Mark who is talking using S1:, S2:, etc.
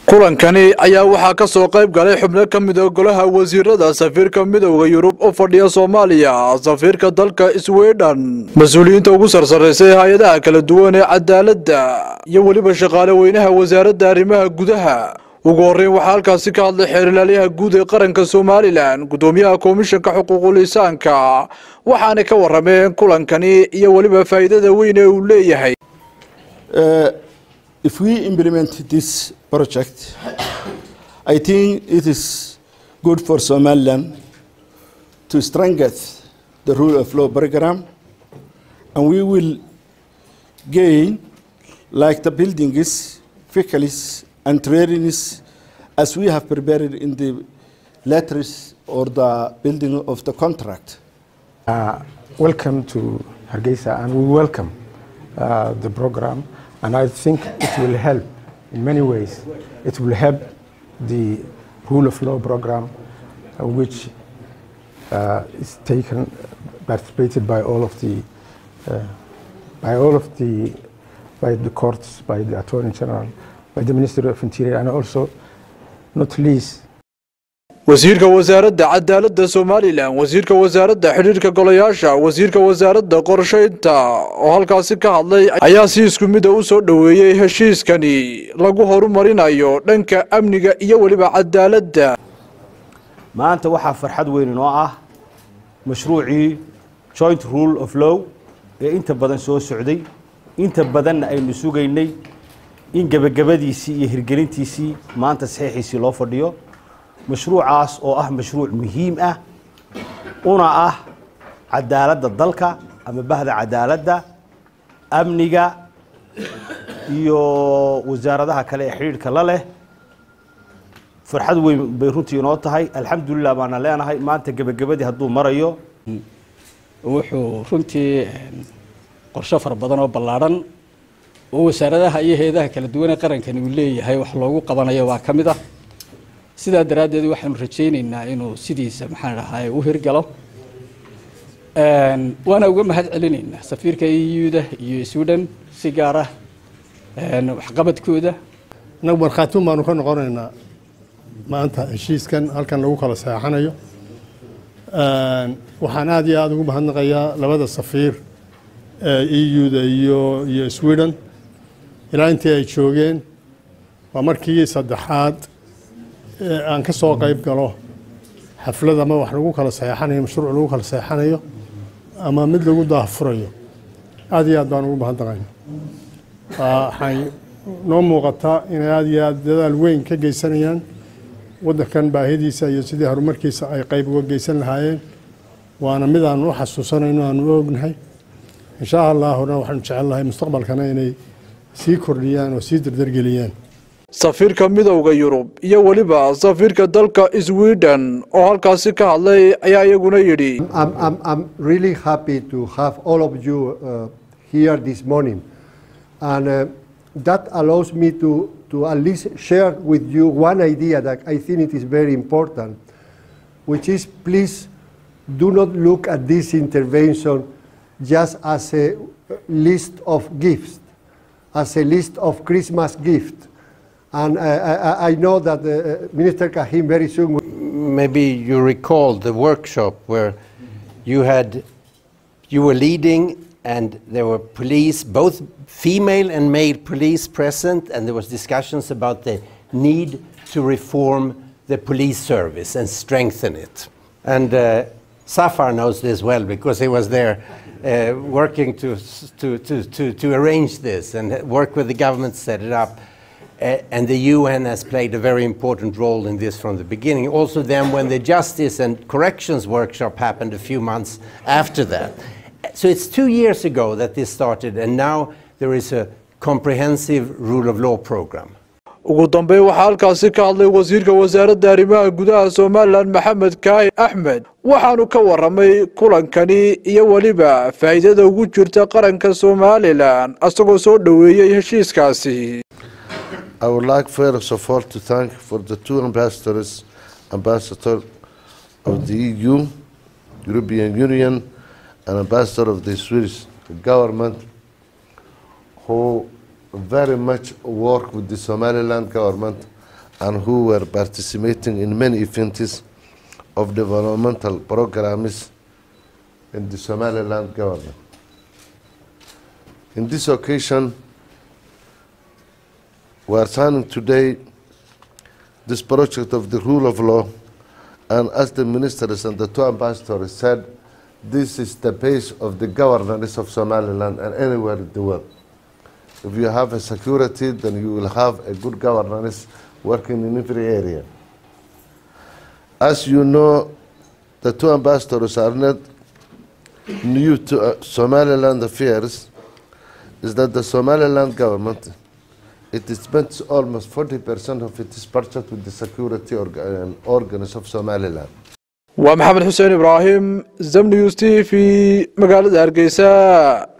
S1: kulankani ayaa waxaa ka soo qayb galay xubno ka mid a golaha wasiirada safiirka midowda yurub oo fadhiya soomaaliya safiirka dalka sweden mas-uuliyiinta ugu sarsaraysay hay-adaha kala duwan ee cadaaladda iyo weliba shaqaale weynaha wasaaradda arrimaha gudaha ugu horreyn waxaa halkaasi ka hadlay xeerilaalyaha guud ee qaranka somalilan guddoomiyaha komishanka xuquuqul insaanka waxaana ka warameen kulankani iyo weliba faa'iidada weyn ee uu leeyahay
S2: if we implement this project, I think it is good for Somaliland to strengthen the rule of law program, and we will gain, like the buildings, faculties, and trainings, as we have prepared in the letters or the building of the contract.
S3: Uh, welcome to Hargeisa, and we welcome uh, the program. And I think it will help in many ways. It will help the rule of law program, uh, which uh, is taken, participated by all of the, uh, by all of the, by the courts, by the Attorney General, by the Ministry of Interior, and also, not least,
S1: wasiirka wasaaradda cadaaladda somalilan wasiirka wasaaradda xidhiirka golayaasha wasiirka wasaaradda qorshaynta oo halkaasi ka hadlay ayaa si isku mida u soo dhoweeyey heshiiskani lagu horumarinayo dhanka amniga iyo weliba cadaaladda
S4: maanta waxaa farxad weyn inoo ah mashruucii joint rule of law ee inta badan soo socday inta badanna aynu sugaynay in gebagabadiisii iyo hirgelintiisii maanta saxiixiisii loo fadhiyo mashruucaas oo ah mashruuc muhiim ah una ah cadaaladda dalka ama bahda cadaaladda amniga iyo wasaaradaha kale ee xidhiidhka la leh farxad weyn bay runtii inoo tahay alxamdulilah baana leenahay maanta gebagabadii hadduu marayo
S5: wuxuu runtii qorshe fara badan oo ballaadhan oo wasaaradaha iyo hay-adaha kala duwan ee qarankani uu leeyahay wax loogu qabanayo waa ka mid ah sidaa daraaddeed waxaanu rajaynaynaa inuu sidiisa maxaan dhahay u hirgalo waana uga mahad celinaynaa safiirka euda iyo sweden si gaar ah waxqabadkooda
S6: innagu markhaatiun baanu ka noqonaynaa maanta heshiiskan halkan lagu kala saexanayo waxaan aada iyo aada ugu mahadnaqayaa labada safiir euda iyo iyo sweden ilaa intii ay joogeen waa markii saddexaad aan ka soo qayb galo xaflad ama wax lagu kala saxeexanayo mashruuc lagu kala saxeexanayo ama mid lagu daahfurayo aada iyo aad baan ugu mahadnaqayna waxay noo muuqataa inay aada iyo aada dadaal weyn ka geysanayaan waddankan baahidiisa iyo sidii horumarkiisa ay qayb uga geysan lahaayeen waana mid aan u xasuusanayno aan u ognahay insha allaahuna waxaanu jecelnahay mustaqbalkana inay sii kordhiyaan oo sii dardargeliyaan
S1: safiirka midowda yurub iyo weliba safiirka dalka sweden oo halkaasi ka hadlay ayaa iyaguna yidhi
S7: I'm really happy to have all of you uh, here this morning and uh, that allows me to, to at least share with you one idea that I think it is very important which is please do not look at this intervention just as a list of gifts as a list of Christmas gifts And uh, I, I, know that uh, Minister Kahim very soon.
S8: Maybe you recall the workshop where you had, you were leading, and there were police, both female and male police present, and there was discussions about the need to reform the police service and strengthen it. And uh, Safar knows this well because he was there uh, working to, to, to, to, to arrange this and work with the government to set it up. Uh, and the UN has played a very important role in this from the beginning. Also, then, when the Justice and Corrections Workshop happened a few months after that. So it's two years ago that this started, and now there is a comprehensive rule of law program.
S1: ugu dambeyn waxaa halkaasi ka hadlay wasiirka wasaaradda arrimaha gudaha somalilan maxamed kaahi axmed waxaanu ka waramay kulankani iyo weliba faa'iidada ugu jirta qaranka somalilan isagoo soo dhoweeyey heshiiskaasi
S9: I would like first of all to thank for the two ambassadors, ambassador of the EU, European Union, and ambassador of the Swedish government, who very much work with the Somaliland government and who were participating in many events of developmental programs in the Somaliland government. In this occasion, we are signing today this project of the rule of law, and as the ministers and the two ambassadors said, this is the base of the governance of Somaliland and anywhere in the world. If you have a security, then you will have a good governance working in every area. As you know, the two ambassadors are not new to uh, Somaliland affairs, is that the Somaliland government, it spends almost 40% of its budget with the security orga- um, organs of Somaliland.
S1: waa maxamed xuseen ibraahim zam news t v magaalada hargeysa